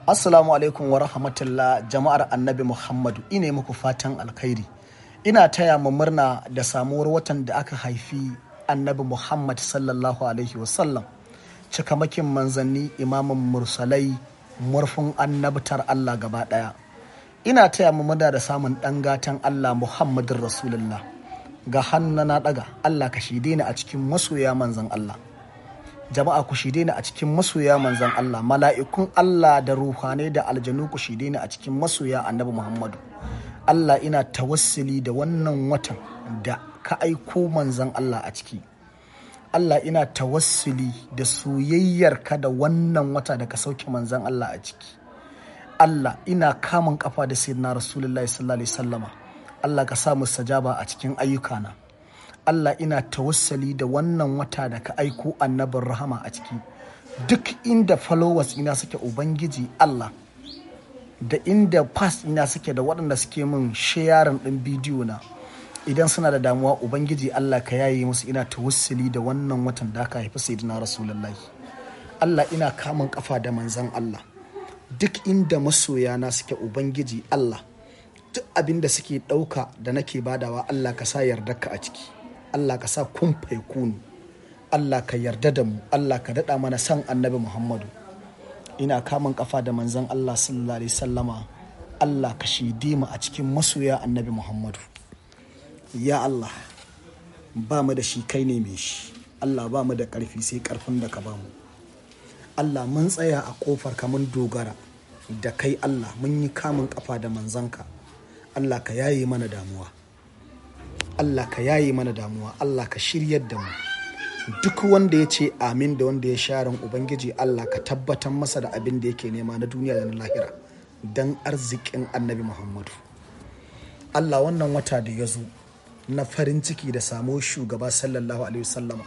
Assalamu alaikum wa rahmatullah jama'ar annabi Muhammadu ine muku fatan alkhairi. Ina taya mu murna da samuwar watan da aka haifi annabi Muhammad sallallahu alaihi wasallam. Cikamakin manzanni imamin mursalai murfin annabtar Allah gaba ɗaya. Ina taya mu murna da samun ɗan gatan Allah Muhammadin Rasulullah. Ga hannu na ɗaga Allah ka shide ni a cikin masoya manzan Allah. jama'a ku shide ni a cikin masoya manzan Allah mala'ikun Allah da ruhanai da aljanu ku shide ni a cikin masoya annabi Muhammadu Allah ina tawassuli da wannan watan da ka aiko manzan Allah a ciki Allah ina tawassuli da soyayyar ka da wannan wata da ka sauke manzan Allah a ciki Allah ina kamun kafa da sayyidina Rasulullahi sallallahu alaihi wasallama Allah ka sa mu sajaba a cikin ayyukana Allah ina tawassali da wannan wata da ka aiko annabin rahama a ciki duk inda followers ina suke ubangiji Allah da inda past ina suke da waɗanda suke min sharing ɗin bidiyo na idan suna da damuwa ubangiji Allah ka yaye musu ina tawassali da wannan watan da aka haifi sayyidina rasulullahi Allah ina kamun kafa da manzan Allah duk inda masoyana suke ubangiji Allah duk abin da suke ɗauka da nake badawa Allah ka sa yardarka a ciki Allah ka sa kun kunu Allah ka yarda da mu Allah ka daɗa mana san annabi Muhammadu ina kamun kafa da manzon Allah sallallahu alaihi sallama Allah ka shidi mu a cikin masoya annabi Muhammadu ya Allah ba mu da shi kai ne mai shi Allah ba mu da ƙarfi sai ƙarfin da ka ba mu Allah mun tsaya a ƙofar ka mun dogara da kai Allah mun yi kamun kafa da manzanka Allah ka yaye mana damuwa Allah ka yaye mana damuwa Allah ka shiryar da mu duk wanda ya ce amin da wanda ya sharan ubangiji Allah ka tabbatar masa da abin da yake nema na duniya da na lahira don arzikin annabi Muhammadu Allah wannan wata da ya zo na farin ciki da samo shugaba sallallahu alaihi wasallama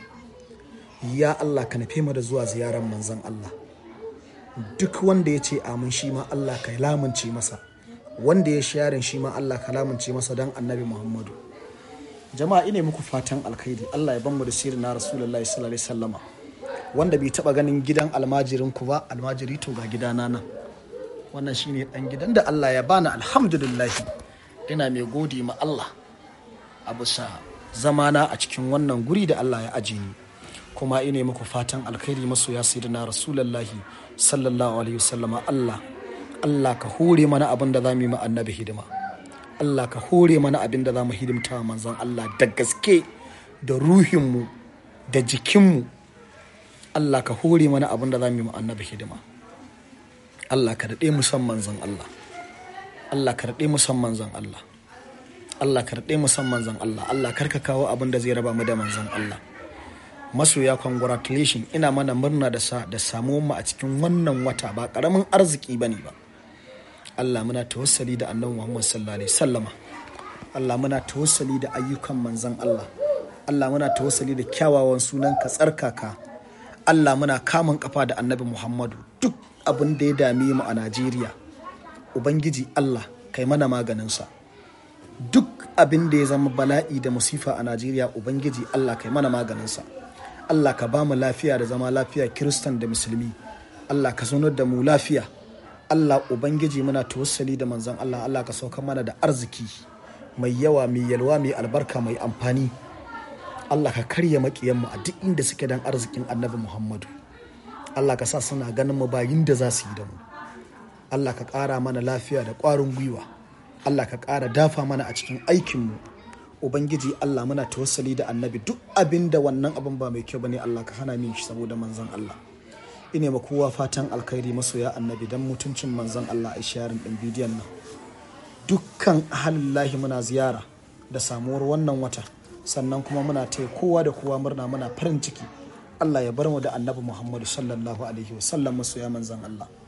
ya Allah ka nufe mu da zuwa ziyarar manzon Allah duk wanda ya ce amin shi ma Allah ka lamunce masa wanda ya sharin shi ma Allah ka lamunce masa don annabi Muhammadu jama'a ina muku fatan alkhairi Allah ya ban mu da sirri na rasulullahi sallallahu alaihi wasallama wanda bai taba ganin gidan almajirin ku ba almajiri to ga gidana nan wannan shine dan gidan da Allah ya bani alhamdulillah ina mai gode ma Allah a bisa zamana a cikin wannan guri da Allah ya aje ni kuma ina muku fatan alkhairi masoya sayyidina rasulullahi sallallahu alaihi wasallama Allah Allah ka hore mana abin da za mu yi ma annabi hidima Allah ka hore mana abin da za mu hidimta wa manzon Allah da gaske da ruhinmu da jikinmu Allah ka hore mana abin da za mu yi annabi hidima Allah ka daɗe mu san manzon Allah Allah ka daɗe mu san manzon Allah Allah ka daɗe mu san manzon Allah Allah kar ka kawo abin da zai raba mu da manzon Allah masoya congratulation ina mana murna da sa da samuwar mu a cikin wannan wata ba karamin arziki bane ba Allah muna tawassali da annabi Muhammad sallallahu alaihi sallama Allah muna tawassali da ayyukan manzon Allah Allah muna tawassali da kyawawan sunan ka tsarkaka Allah muna kamun kafa da annabi Muhammadu duk abin da ya dame mu a Najeriya Ubangiji Allah kai mana maganinsa duk abin da ya zama bala'i da musifa a Najeriya Ubangiji Allah kai mana maganinsa Allah ka ba mu lafiya da zama lafiya Kiristan da Musulmi Allah ka zaunar da mu lafiya Allah Ubangiji muna tawassali da manzon Allah Allah ka sauka mana da arziki mai yawa mai yalwa mai albarka mai amfani Allah ka karya makiyanmu a duk inda suke dan arzikin annabi Muhammadu Allah ka sa suna ganin mu bayin da za su yi da mu Allah ka ƙara mana lafiya da ƙwarin gwiwa Allah ka ƙara dafa mana a cikin aikinmu Ubangiji Allah muna tawassali da annabi duk abin da wannan abin ba mai kyau bane Allah ka hana min shi saboda manzon Allah ine ma kowa fatan alkhairi masoya annabi dan mutuncin manzon Allah a sharin din bidiyon nan dukkan ahalillahi muna ziyara da samuwar wannan wata sannan kuma muna taya kowa da kowa murna muna farin ciki Allah ya bar mu da annabi Muhammadu sallallahu alaihi wasallam masoya manzon Allah